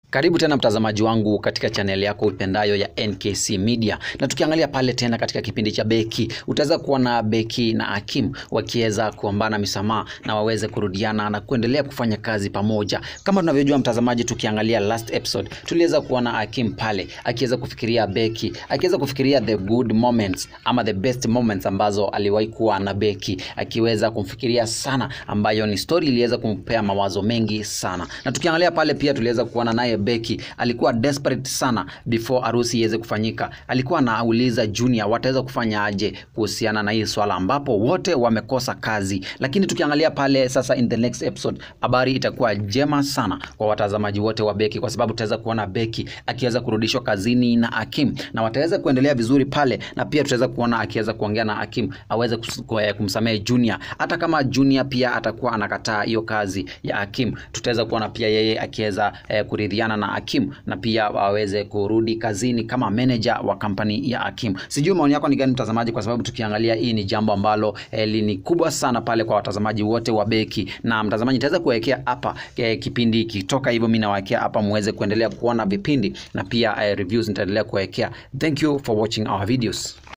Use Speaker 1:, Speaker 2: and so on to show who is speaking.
Speaker 1: Karibu tena mtazamaji wangu katika chaneli yako upendayo ya NKC Media, na tukiangalia pale tena katika kipindi cha beki, utaweza kuona beki na Hakim wakiweza kuombana misamaha na waweze kurudiana na kuendelea kufanya kazi pamoja. Kama tunavyojua mtazamaji, tukiangalia last episode tuliweza kuona Hakim pale akiweza kufikiria beki, akiweza kufikiria the good moments ama the best moments ambazo aliwahi kuwa na beki, akiweza kumfikiria sana, ambayo ni story iliweza kumpea mawazo mengi sana, na tukiangalia pale pia tuliweza kuona naye Beki alikuwa desperate sana before harusi iweze kufanyika. Alikuwa anauliza Junior wataweza kufanya aje kuhusiana na hii swala, ambapo wote wamekosa kazi. Lakini tukiangalia pale sasa, in the next episode, habari itakuwa jema sana kwa watazamaji wote wa Beki, kwa sababu tutaweza kuona Beki akiweza kurudishwa kazini na Hakim na wataweza kuendelea vizuri pale, na pia tutaweza kuona akiweza kuongea na Hakim aweze kus- kumsamehe Junior, hata kama Junior pia atakuwa anakataa hiyo kazi ya Hakim. Tutaweza kuona pia yeye akiweza eh, kuridhiana na Hakim na pia waweze kurudi kazini kama manager wa kampani ya Hakim. Sijui maoni yako ni gani mtazamaji, kwa sababu tukiangalia hii ni jambo ambalo eh, ni kubwa sana pale kwa watazamaji wote wa Beki, na mtazamaji nitaweza kuwekea hapa eh, kipindi kitoka hivyo, mimi nawekea hapa muweze kuendelea kuona vipindi na pia eh, reviews nitaendelea kuwekea. Thank you for watching our videos.